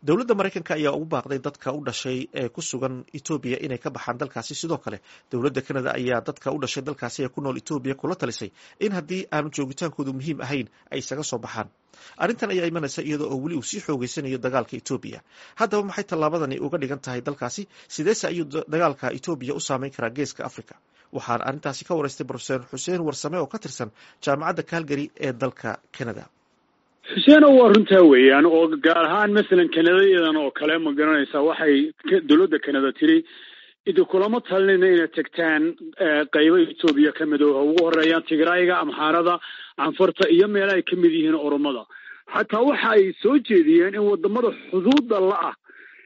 dowladda maraykanka ayaa ugu baaqday dadka u dhashay ee ku sugan etoobiya inay ka baxaan dalkaasi sidoo kale dowladda canada ayaa dadka u dhashay dalkaasi ee ku nool etoobiya kula talisay in haddii aanu joogitaankoodu muhiim ahayn ay isaga soo baxaan arrintan ayaa imanaysa iyadoo oo weli uu sii xoogeysanayo dagaalka etoobiya haddaba maxay tallaabadani uga dhigan tahay dalkaasi sideese ayuu dagaalka etoobiya u saameyn karaa geeska africa waxaan arrintaasi ka waraystay brofeser xuseen warsame oo ka tirsan jaamacadda calgary ee dalka canada xuseeno waa runtaa weeyaan oo gaar ahaan masalan kanadayadan oo kale ma garanaysaa waxay dowladda kanada tiri idi kulama talinayna inay tagtaan qaybo etoobiya ka mid oo ugu horeeyaan tigrayga amxaarada canfarta iyo meela ay ka mid yihiin oromada xataa waxa ay soo jeediyeen in wadamada xuduudda la-ah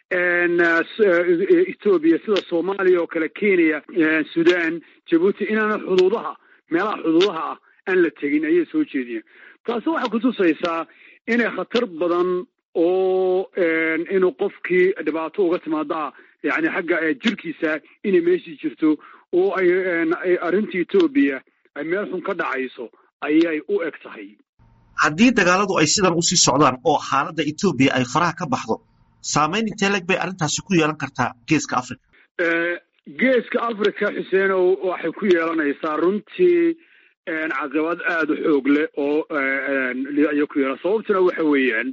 etoobiya sida soomaaliya oo kale kenya sudan jabuuti inaana xuduudaha meelaha xuduudaha ah aan la tegin ayay soo jeediyeen taasi waxay kutusaysaa inay khatar badan oo inuu qofkii dhibaato uga timaadaa yani xagga jirkiisa inay meeshii jirto oo ay arrinta etoobiya ay meel xun ka dhacayso ayay u eg tahay haddii dagaaladu ay sidan usii socdaan oo xaaladda etoobiya ay faraha ka baxdo saameyn intee leg bay arrintaasi ku yeelan kartaa geeska africa geeska africa xuseenow waxay ku yeelanaysaa runtii caqibad aada u xoog leh oo ayay ku yeelan sababtuna waxa weeyaan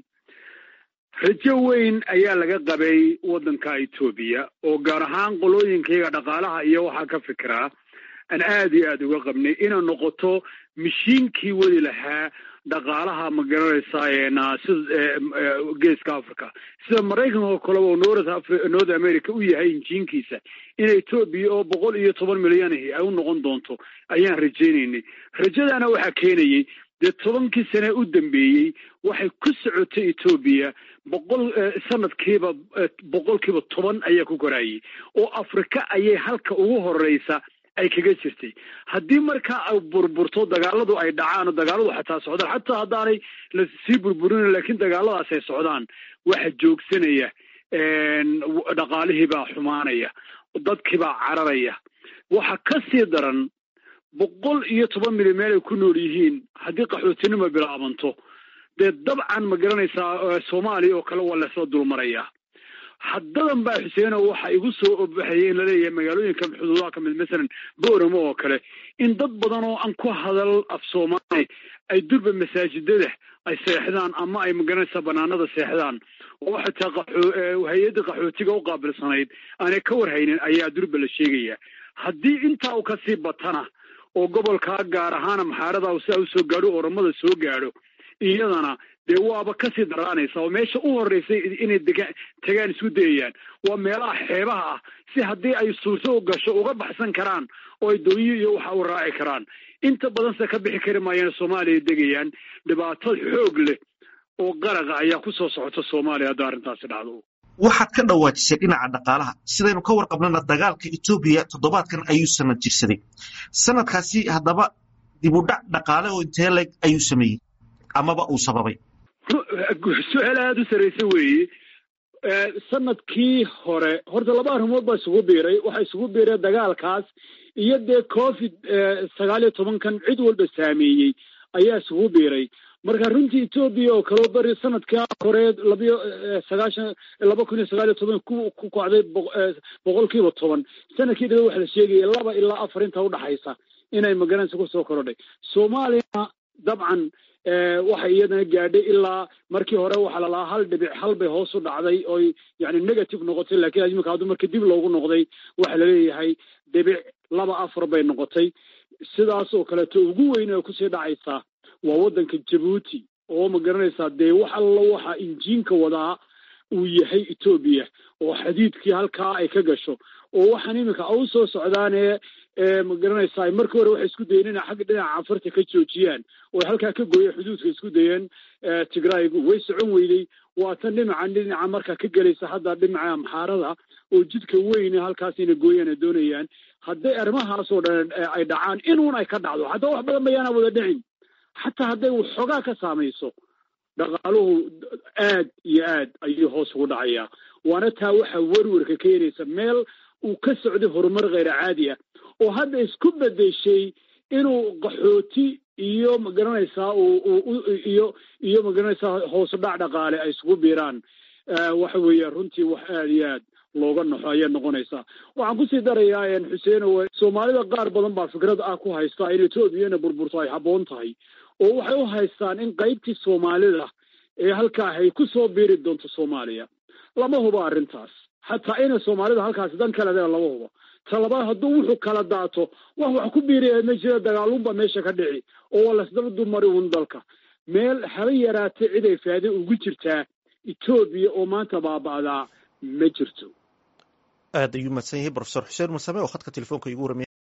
rajo weyn ayaa laga qabay waddanka etoobiya oo gaar ahaan qolooyinkayaga dhaqaalaha iyo waxaa ka fikiraa aan aada iyo aada uga qabnay inay noqoto mashiinkii wadi lahaa dhaqaalaha ma garanaysaa sida geeska africa sida maraykanka oo kaleba oo north america u yahay injiinkiisa in etoobiya oo boqol iyo toban milyanahi ay u noqon doonto ayaan rajaynaynay rajadaana waxaa keenayey dee tobankii sane u dambeeyey waxay ku socotay etoobiya boqol sanadkiiba boqolkiiba toban ayaa ku koraayey oo afrika ayay halka ugu horeysa ay kaga jirtay haddii markaa ay burburto dagaaladu ay dhacaan oo dagaaladu xataa socdaan xataa haddaanay lasii burburin laakiin dagaaladaas ay socdaan waxa joogsanaya dhaqaalihiibaa xumaanaya dadkiibaa cararaya waxa ka sii daran boqol iyo toban milyan meel ay ku nool yihiin haddii qaxootinimo bilaabanto dee dabcan ma garanaysaa soomaaliya oo kale waa lasoo dulmarayaa haddadan baa xuseeno waxa igu soo obaxayay in laleeyahay magaalooyinka xuduudaha ka mid masalan booramo oo kale in dad badan oo aan ku hadal af soomaali ay durba masaajidada ay seexdaan ama ay magaranaysaa banaanada seexdaan oo xataa hay-adda qaxootiga u qaabilsanayd aanay ka warhaynin ayaa durba la sheegaya haddii intaa u kasii batana oo gobolkaa gaar ahaan amxaarada sidaa usoo gaadho oromada soo gaadho iyadana dee waaba kasii daraanaysa oo meesha u horeysay inay degaan tagaan isku dayayaan waa meelaha xeebaha ah si haddii ay suurto u gasho uga baxsan karaan oo ay doonyo iyo waxa u raaci karaan inta badanse ka bixi kari maayaan soomaaliya degayaan dhibaato xoog leh oo qaraqa ayaa kusoo socota soomaaliya haddii arrintaasi dhacdo waxaad ka dhawaajisay dhinaca dhaqaalaha sidaynu ka warqabnana dagaalka etoobiya toddobaadkan ayuu sanad jirsaday sanadkaasi haddaba dibudhac dhaqaale oo intee leg ayuu sameeyey amaba uu sababay su-aal aada u sarraysa weeye sanadkii hore horta laba arrimood baa isugu biiray waxaa isugu biiray dagaalkaas iyo dee covid sagaal iyo tobankan cid walba saameeyey ayaa isugu biiray marka runtii etoobiya oo kaleo bari sanadkaa hore labayo sagaashan laba kun iyo sagaal iyo toban ku ku kacday boqol kiiba toban sanadkii dhaba waxa la sheegaya laba ilaa afar inta udhaxaysa inay magaranaysa kusoo korodhay soomaaliyana dabcan waxay iyadana gaadhay ilaa markii hore waxaa lalahaa hal dhibic hal bay hoos u dhacday oy yani negative noqotay lakiin imika hadduu marka dib loogu noqday waxaa laleeyahay dhibic laba afar bay noqotay sidaas oo kaleeto ugu weyn ee kusii dhacaysaa waa waddanka jabuuti oo ma garanaysaa dee wax alla waxa injiinka wadaa uu yahay etoobiya oo xadiidkii halkaa ay ka gasho oo waxaan iminka u soo socdaanee ma garanaysaa markii hore waxay isku dayeen inay xagga dhinaca canfarta ka joojiyaan oo halkaa ka gooya xuduudka isku dayeen tigraygu way socon weyday waa tan dhinaca dhinaca markaa ka gelaysa hadda dhinaca amxaarada oo jidka weyne halkaas inay gooyaan ay doonayaan hadday arrimahaas oo dhan ay dhacaan inuun ay ka dhacdo haddaba wax badan bayaana wada dhicin xataa hadday waxoogaa ka saamayso dhaqaaluhu aad iyo aad ayuu hoos ugu dhacayaa waana taa waxaa werwerka keenaysa meel uu ka socday horumar kheyr caadi ah oo hadda isku bedeshay inuu qaxooti iyo magaranaysaa iyo iyo magaranaysaa hoosu dhac dhaqaale ay isugu biiraan waxa weeye runtii wax aada iyo aad looga naxo ayay noqonaysaa waxaan kusii darayaa xuseeno soomaalida qaar badan baa fikrad ah ku haystaa in etoobiyana burburto ay habboon tahay oo waxay u haystaan in qaybtii soomaalida ee halkaa ay ku soo biiri doonto soomaaliya lama hubo arrintaas xataa inay soomaalida halkaasi dan kale lama hubo talabaad hadduu wuxuu kala daato wax wax ku biiraya ma jira dagaalunba meesha ka dhici oo waa lasdaba dumari un dalka meel haba yaraatay cid ay faade ugu jirtaa etoobiya oo maanta baaba'daa ma jirto aad ayuu mahadsan yahay brofesor xuseen masame oo khadka telefoonka igu waramiya